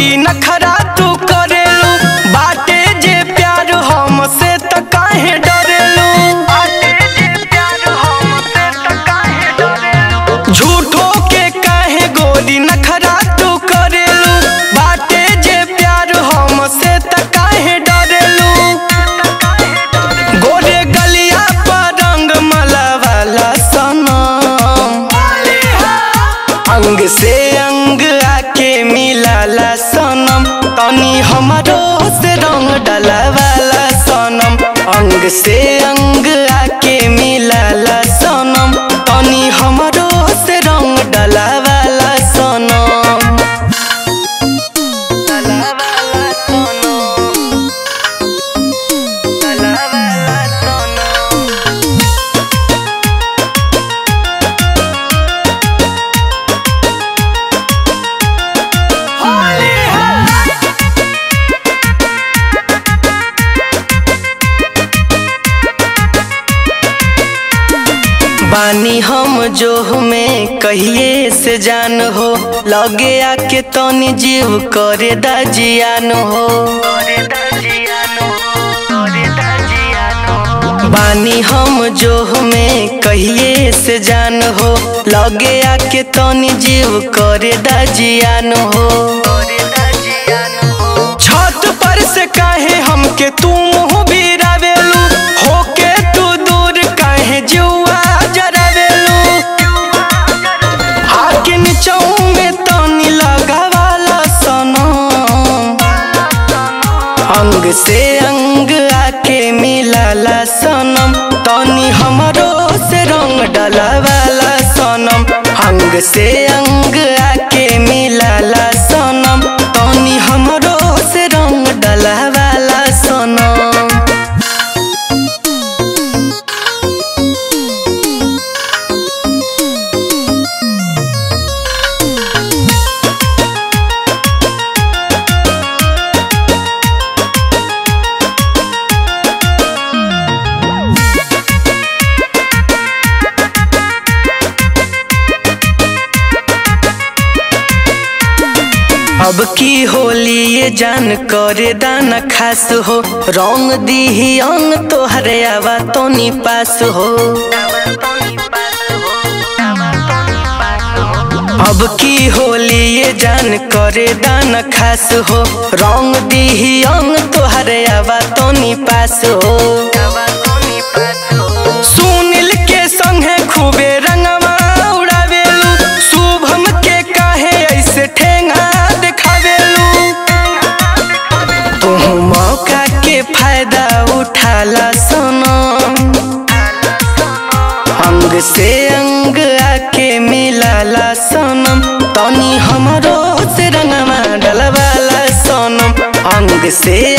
गोरी नखरा तू करेलू बाटे जे प्यार हमसे त काहे डरेलू झूठो के काहे गोरी नखरा तू करेलू बाटे जे प्यार हमसे त काहे डरेलू गोरे गलिया पर रंग मलावाला सनम अंग से अंग आके मिलाला सनम तनी हमरो से रंग डलावाला सनम अंग से अंग आके मिलाला सनम तनी हमरो से रंग डलावाला सनम डलावाला सनम डलावाला सनम बानी हम जो में कहिए से जान हो लगे आके तनी जीव करे दाजियान हो बानी हम जो में कहिए से जान हो लगे आके तनी जीव करे दाजियान हो छत पर से काहे हमके तू मुँह भी रावेलू होके तू दूर काहे जुआ जरावेलू आके नीचों में तनी लगावाला सनम अंग से अंग आके मिलाला सनम तनी हमरो से रंग डलावाला सनम अंग से अंग आके मिलाला सनम तनी हमरो से रंग डलावाला सनम अब की होली ये जान करे दाना खास हो रंग दीही अंग तोहरे आवा तोनी पास हो अब की होली ये जान करे दाना खास हो रंग दीही अंग तोहरे आवा तोनी पास हो सुनील के संगे खूबे रंगवा उड़ावेलू शुभम के काहे ऐसे ठेंगा देखावेलू तू मौका के फायदा उठाला सनम अंग से अंग आके मिलाला सनम तनी हमरो से रंगवा डलवाला सनम अंग से